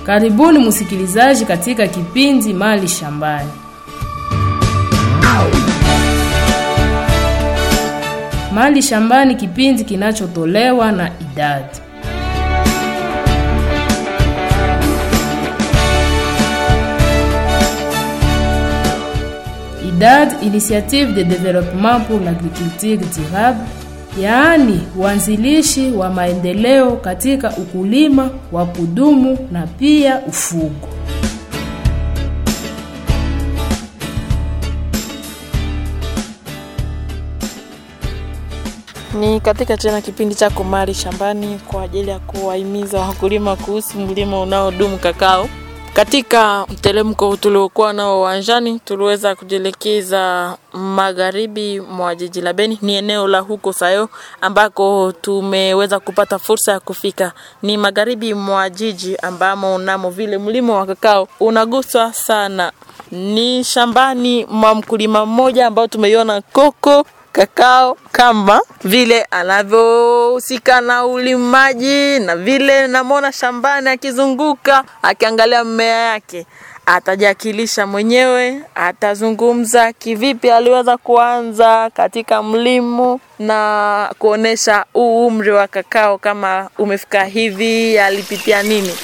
Karibuni msikilizaji katika kipindi Mali Shambani. Mali Shambani, kipindi kinachotolewa na idadi IDAD, Initiative de Développement pour l'Agriculture Durable, yaani uanzilishi wa maendeleo katika ukulima wa kudumu na pia ufugo. Ni katika tena kipindi chako Mali Shambani kwa ajili ya kuwahimiza wakulima kuhusu mlimo unaodumu kakao. Katika mtelemko tuliokuwa nao uwanjani, tuliweza kujielekeza magharibi mwa jiji la Beni, ni eneo la huko Sayo ambako tumeweza kupata fursa ya kufika. Ni magharibi mwa jiji ambamo namo vile mlimo wa kakao unaguswa sana. Ni shambani mwa mkulima mmoja ambao tumeiona koko kakao kama vile anavyohusika na ulimaji na vile namwona shambani akizunguka akiangalia mmea yake atajakilisha mwenyewe atazungumza kivipi aliweza kuanza katika mlimo na kuonesha huu umri wa kakao kama umefika hivi alipitia nini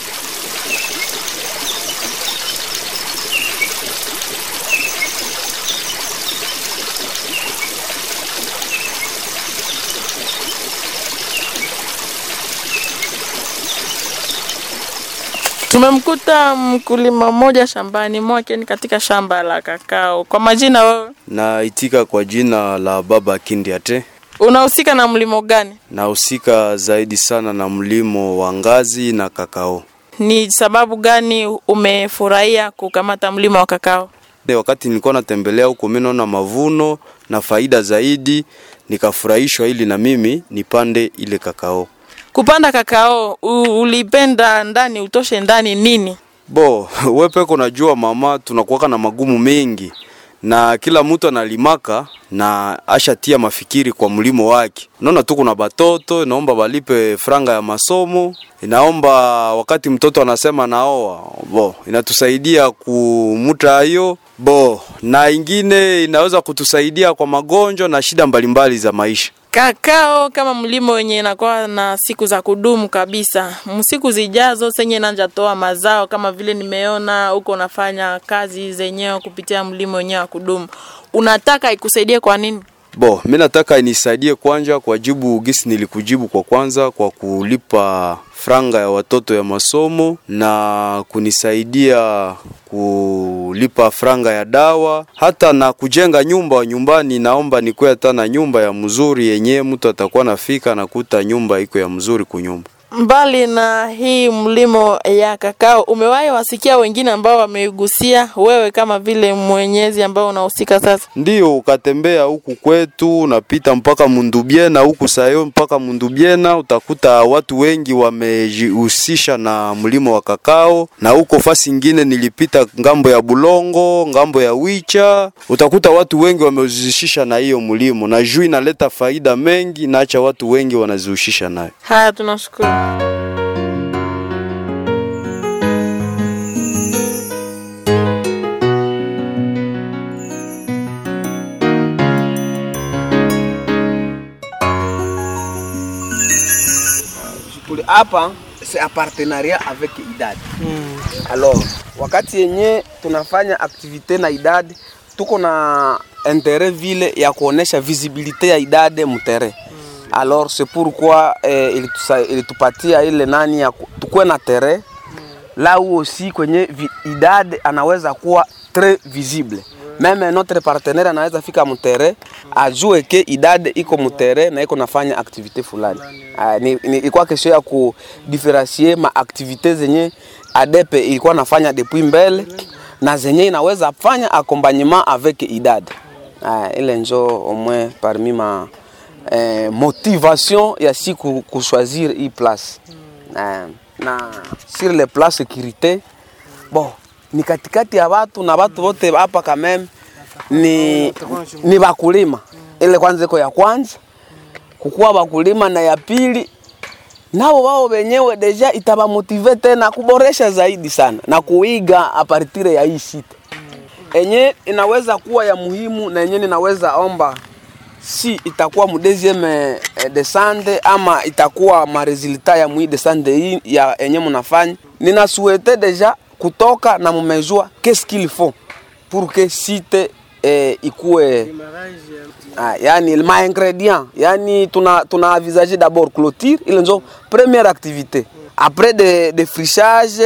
Tumemkuta mkulima mmoja shambani mwake, ni katika shamba la kakao. Kwa majina, wewe Naitika kwa jina la Baba Kindiate. unahusika na mlimo gani? Nahusika zaidi sana na mlimo wa ngazi na kakao. Ni sababu gani umefurahia kukamata mlimo wa kakao? De, wakati nilikuwa natembelea huko, mimi naona mavuno na faida zaidi, nikafurahishwa ili na mimi nipande ile kakao. Kupanda kakao u- ulipenda ndani, utoshe ndani nini? Bo, we peko najua mama, tunakuwaka na magumu mengi na kila mtu analimaka na ashatia mafikiri kwa mlimo wake. Unaona tu kuna batoto inaomba balipe franga ya masomo, inaomba wakati mtoto anasema naoa, bo inatusaidia kumuta hiyo bo, na ingine inaweza kutusaidia kwa magonjwa na shida mbalimbali za maisha. Kakao kama mlimo wenye inakuwa na siku za kudumu kabisa, msiku zijazo senye nanjatoa mazao kama vile nimeona huko unafanya kazi zenyewe kupitia mlimo wenyewe wa kudumu, unataka ikusaidie kwa nini? Bo, mi nataka inisaidie kwanja kwa jibu gisi nilikujibu kwa kwanza kwa kulipa franga ya watoto ya masomo na kunisaidia kulipa franga ya dawa hata na kujenga nyumba nyumbani. Naomba nikuwe hata na nyumba ya mzuri yenye mtu atakuwa nafika nakuta nyumba iko ya mzuri kunyumba. Mbali na hii mlimo ya kakao, umewahi wasikia wengine ambao wameigusia wewe kama vile mwenyezi ambao unahusika sasa? Ndiyo, ukatembea huku kwetu unapita mpaka Mundubiena huku Sayo mpaka Mundubiena, utakuta watu wengi wamejihusisha na mlimo wa kakao, na huko fasi ingine nilipita ngambo ya Bulongo, ngambo ya Wicha, utakuta watu wengi wamejihusisha na hiyo mlimo, na juu inaleta faida mengi, na acha watu wengi wanazihusisha nayo. Haya, tunashukuru. Kule hapa c'est un partenariat avec IDAD. Alors, wakati yenye tunafanya activité na IDAD tuko na interet vile ya kuonesha visibilité ya IDAD mutere. Alors c'est pourquoi eh, ilitusa- ilitupatia ile nani ya ku- tukuwe na tere là où aussi kwenye vi- IDAD anaweza kuwa très visible meme notre partenaire anaweza fika mutere ajue ke idad iko mutere na iko nafanya activité fulani. Ah, ni, ni, ilikuwa kesho ya kudifferencie ma activité zenye adepe ilikuwa nafanya depuis mbele na zenye inaweza fanya accompagnement avec idad. Ah, ile njo au moins parmi ma eh, motivation ya si ku, kuchoisir hii place eh, na sur le plan sécurité bon ni katikati ya watu na watu wote hapa kameme ni, ni bakulima ile kwanza iko ya kwanza kukuwa bakulima na ya pili nao wao wenyewe deja itabamotive tena kuboresha zaidi sana na kuiga apartire ya hii site enye inaweza kuwa ya muhimu na yenye ninaweza omba si itakuwa mu deuxième eh, descente ama itakuwa maresultat ya mui descente hii ya enye munafanya ninasuete deja kutoka na mumejua qu'est-ce qu'il faut pour que site eh, ikue ah, yani ma ingredient yani tuna tuna envisager d'abord clôture ile nzo première activité après de, de frichage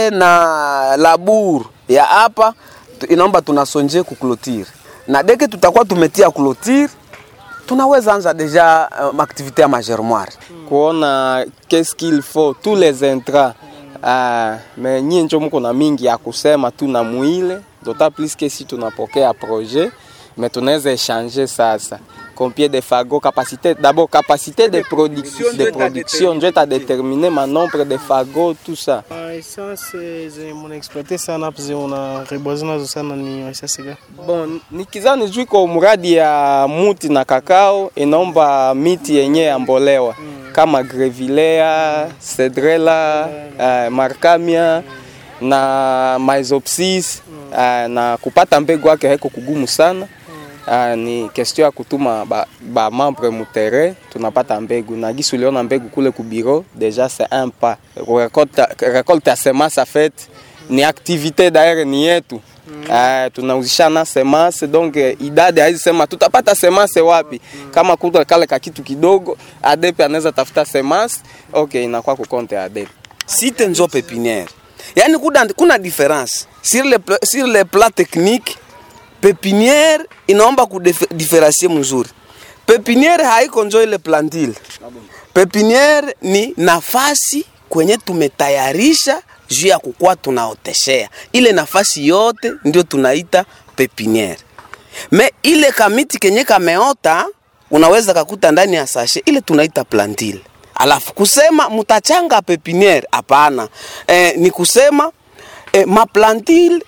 na labour ya hapa tu- inaomba tunasonje ku clôture na deke tutakuwa tumetia clôture tunaweza anza deja uh, activité ya magermoire kuona qu'est-ce qu'il faut tous les intrants ah, me nyie njo muko na mingi ya kusema tu na mwile d'autant plus que si tunapokea projet mais tunaweza échanger sasa combien de fagots capacité d'abord capacité de, production de production njo itadetermine ma nombre de fagots tout ça essence zenye munaexploite sana hapo zenye unareboise nazo sana ni essence gani? Bon, nikizani juu iko mradi ya muti na kakao inaomba miti yenye yambolewa kama grevillea, cedrela, uh, markamia na maisopsis uh, na kupata mbegu yake haiko kugumu sana. Uh, ni question ya kutuma ba, ba membre mutere tunapata mbegu na gisi uliona mbegu kule ku bureau déjà c'est un pas récolte, récolte ya semence en fait ni activité d'ailleurs ni yetu Uh, tunauzishana semence donc eh, idadi haizi sema tutapata semence wapi kama kuta kale ka kitu kidogo adepe anaweza tafuta semence okay inakuwa kukonte adepe site nzo pépinière yani kuna, kuna différence sur le, pla- sur le plan technique pépinière inaomba kudiferensie mzuri pépinière haiko njo ile plantile pépinière ni nafasi kwenye tumetayarisha juu ya kukuwa tunaoteshea ile nafasi yote ndio tunaita pépinière me ile kamiti kenye kameota unaweza kakuta ndani ya sashe ile tunaita plantile alafu kusema mutachanga pepiniere hapana e, ni kusema e, maplantile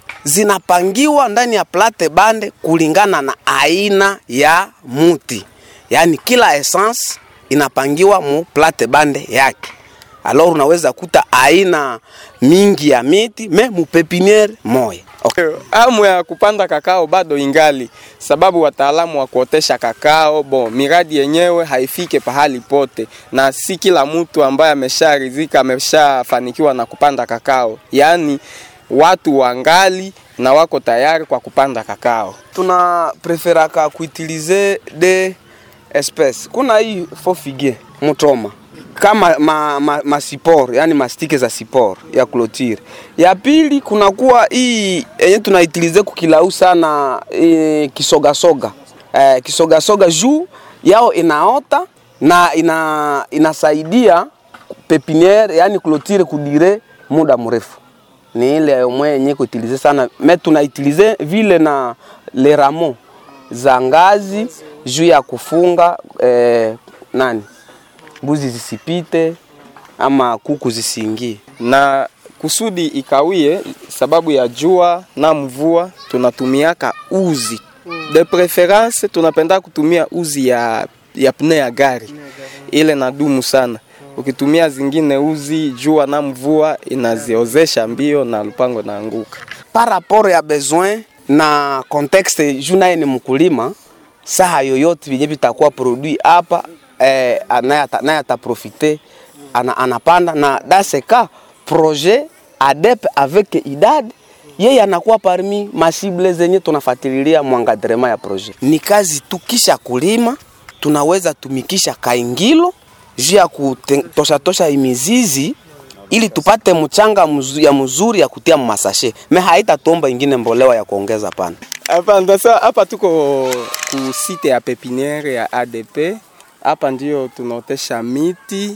zinapangiwa ndani ya plate bande kulingana na aina ya muti yaani kila essence inapangiwa mu plate bande yake alors unaweza kuta aina mingi ya miti me mu pepiniere moya okay. Hamu ya kupanda kakao bado ingali, sababu wataalamu wa kuotesha kakao bon, miradi yenyewe haifike pahali pote, na si kila mtu ambaye amesharidhika ameshafanikiwa na kupanda kakao, yaani watu wangali na wako tayari kwa kupanda kakao. tuna preferaka kuutilize de espèce kuna hii fofigie mutoma kama ma, ma, ma sipor yani mastike za sipor ya clôture. Ya pili kunakuwa hii yenye tunaitilize kukilau sana e, kisogasoga e, kisogasoga juu yao inaota na ina, inasaidia pepiniere yani clôture kudire muda mrefu ni ile mwe yenye kuitilize sana me tunaitilize vile na le ramo za ngazi juu ya kufunga eh, nani mbuzi zisipite ama kuku zisiingie. na kusudi ikawie sababu ya jua na mvua tunatumiaka uzi de preference tunapenda kutumia uzi ya, ya pne ya gari ile nadumu sana ukitumia zingine uzi jua na mvua inaziozesha mbio na lupango naanguka par rapport ya besoin na contexte juu naye ni mkulima, saha yoyote vyenye vitakuwa produit hapa eh, naye ata- naye ataprofite ana, anapanda na daseka projet ADEP avec IDAD yeye anakuwa parmi masible zenye tunafatililia mwangadrema ya projet. Ni kazi tu kisha kulima tunaweza tumikisha kaingilo juu ya kutosha tosha imizizi ili tupate mchanga mzu, ya mzuri ya kutia masashe me haitatuomba ingine mbolewa ya kuongeza pana. Hapa ndasa hapa tuko ku site ya pepiniere ya ADP. Hapa ndio tunaotesha miti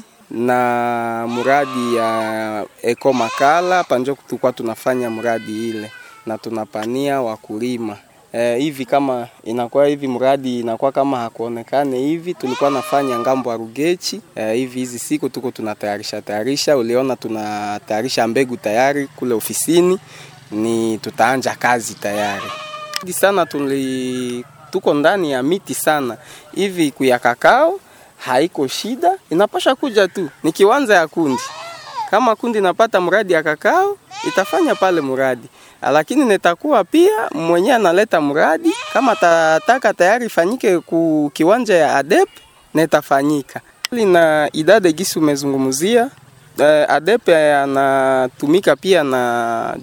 na mradi ya Eko Makala. Hapa ndio tulikuwa tunafanya mradi ile na tunapania wakulima eh, hivi kama inakuwa hivi mradi inakuwa kama hakuonekane hivi, tulikuwa nafanya ngambo ya Rugechi eh, hivi hizi siku tuko tunatayarisha tayarisha, uliona tunatayarisha mbegu tayari kule ofisini, ni tutaanja kazi tayari Hadi sana tuli tuko ndani ya miti sana hivi kuya kakao haiko shida, inapasha kuja tu, ni kiwanja ya kundi. Kama kundi inapata mradi ya kakao itafanya pale mradi, lakini nitakuwa pia mwenyewe analeta mradi kama tataka tayari ifanyike ku kiwanja ya ADEP na itafanyika na idade gisi umezungumzia. Uh, ADEP anatumika pia na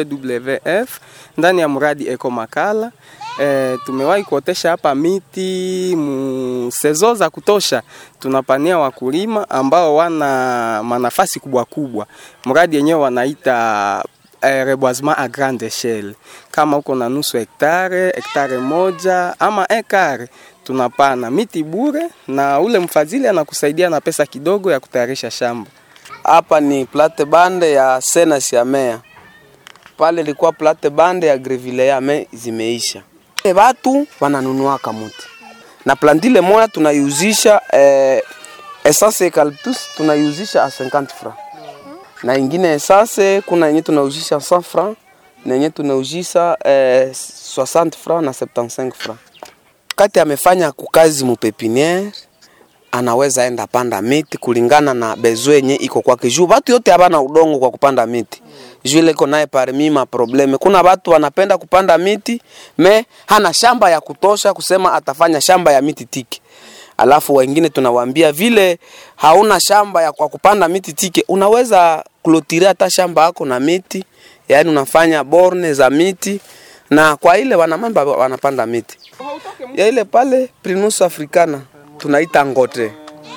WWF ndani ya mradi Eko Makala. Uh, tumewahi kuotesha hapa miti mu sezo za kutosha, tunapania wakulima ambao wana manafasi kubwa kubwa. Mradi yenyewe wanaita eh, reboisement à grande échelle. Kama uko na nusu hektare, hektare moja ama ekare, tunapana miti bure, na ule mfadhili anakusaidia na pesa kidogo ya kutayarisha shamba. Hapa ni plate bande ya Senas ya Mea, pale ilikuwa plate bande ya Grevillea me zimeisha. E, watu wananunuaka muti na plantile moya tunaiuzisha eh, essence eucalyptus tunaiuzisha a 50 francs na ingine essence kuna yenye tunauzisha 100 francs na yenye tunauzisha eh, 60 francs na 75 francs. Kati amefanya kukazi mupepiniere anaweza enda panda miti kulingana na bezo yenye iko kwake, juu watu yote habana udongo kwa kupanda miti juu ile iko naye parmi ma probleme. Kuna watu wanapenda kupanda miti me hana shamba ya kutosha kusema atafanya shamba ya miti tiki, alafu wengine tunawaambia vile hauna shamba ya kwa kupanda miti tiki, unaweza klotire hata shamba yako na miti, yaani unafanya borne za miti na kwa ile wanamamba wanapanda miti ya ile pale Prinus africana tunaita ngote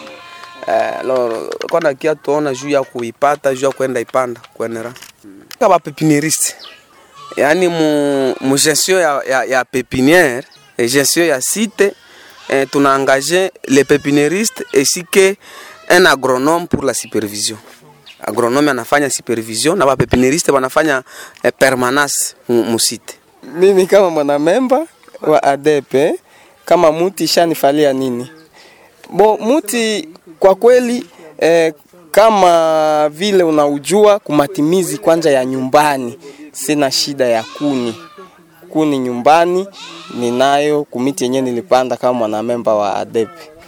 eh, loro kwana kia tuona juu ya kuipata juu ya kwenda ipanda kwenera kama pepinieriste yani mu, mu gestion ya, ya, ya pepiniere et gestion ya site eh, tuna engagé les pépiniéristes ainsi que un agronome pour la supervision agronome anafanya supervision na bapepinieriste wanafanya eh, permanence mu, mu site Mimi kama mwanamemba wa ADEP kama muti shanifalia nini? Bo muti kwa kweli eh, kama vile unaujua kumatimizi kwanja ya nyumbani, sina shida ya kuni kuni nyumbani ninayo kumiti yenyewe nilipanda kama mwanamemba wa ADEP.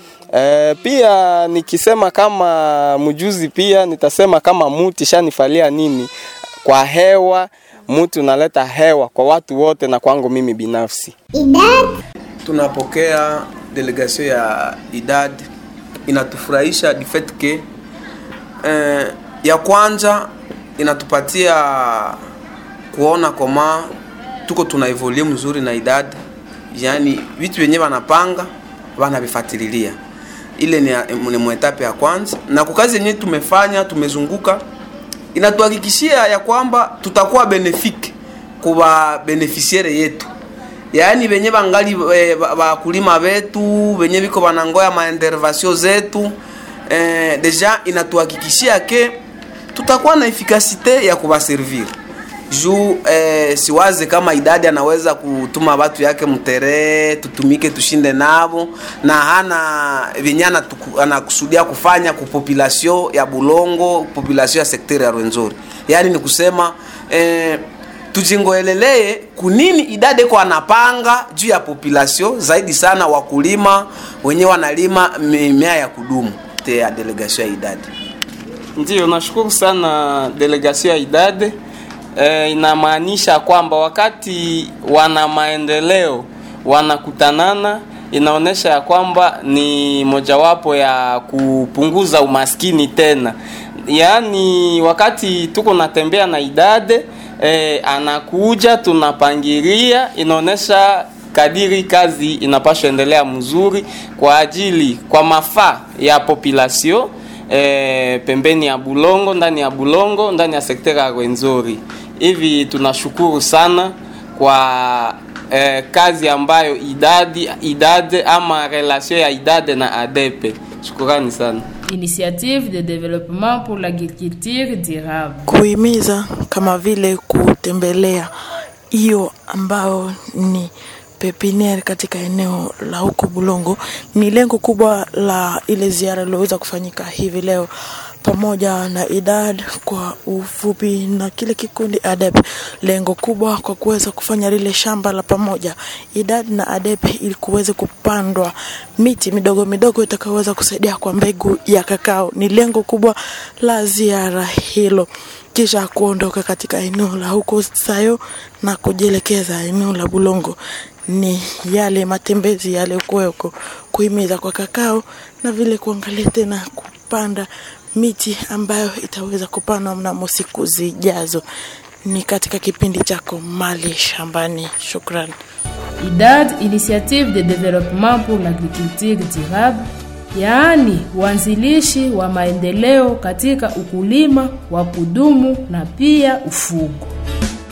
E, pia nikisema kama mjuzi pia nitasema kama muti shanifalia nini kwa hewa muti unaleta hewa kwa watu wote na kwangu mimi binafsi. tunapokea delegation ya idad inatufurahisha du fait que eh, ya kwanza inatupatia kuona koma tuko tuna evolue mzuri na idad yani vitu vyenye wanapanga wanavifatililia ile ni, ni mwetape ya kwanza na kukazi yenyewe tumefanya tumezunguka inatuhakikishia ya kwamba tutakuwa benefike kuba beneficiaire yetu yaani venye bangali eh, ba- bakulima betu venye biko banangoya maintervention zetu eh, deja inatuhakikishia ke tutakuwa na efikasite ya kubaservir juu eh, siwaze kama idadi anaweza kutuma watu yake mtere tutumike tushinde nabo na hana venye anatuku- anakusudia kufanya ku population ya Bulongo, population ya sekteri ya Rwenzori. Yaani ni kusema eh, tujingoelelee kunini idadi iko anapanga juu ya population zaidi sana wakulima wenye wanalima mimea ya kudumu te ya delegation ya idadi. Ndiyo, nashukuru sana delegation ya idade. E, inamaanisha kwamba wakati wana maendeleo wanakutanana, inaonyesha ya kwamba ni mojawapo ya kupunguza umaskini tena. Yaani wakati tuko natembea na idade e, anakuja tunapangilia, inaonyesha kadiri kazi inapaswa endelea mzuri kwa ajili kwa mafaa ya population e, pembeni ya Bulongo, ndani ya Bulongo, ndani ya sekta ya Rwenzori. Hivi tunashukuru sana kwa e, kazi ambayo idadi idade ama relation ya idade na adepe. Shukurani sana. Initiative de développement pour l'agriculture durable. kuhimiza kama vile kutembelea hiyo ambao ni pepiniere katika eneo la huko Bulongo ni lengo kubwa la ile ziara iliyoweza kufanyika hivi leo pamoja na idad kwa ufupi na kile kikundi adep lengo kubwa kwa kuweza kufanya lile shamba la pamoja idad na adep ili kuweze kupandwa miti midogo midogo itakayoweza kusaidia kwa mbegu ya kakao ni lengo kubwa la ziara hilo kisha kuondoka katika eneo la huko sayo na kujielekeza eneo la bulongo ni yale matembezi yaliyokuweko kuhimiza kwa kakao na vile kuangalia tena kupanda miti ambayo itaweza kupandwa mnamo siku zijazo ni katika kipindi chako mali shambani shukran IDAD, Initiative de Développement pour l'Agriculture Durable, yaani uanzilishi wa maendeleo katika ukulima wa kudumu na pia ufugo.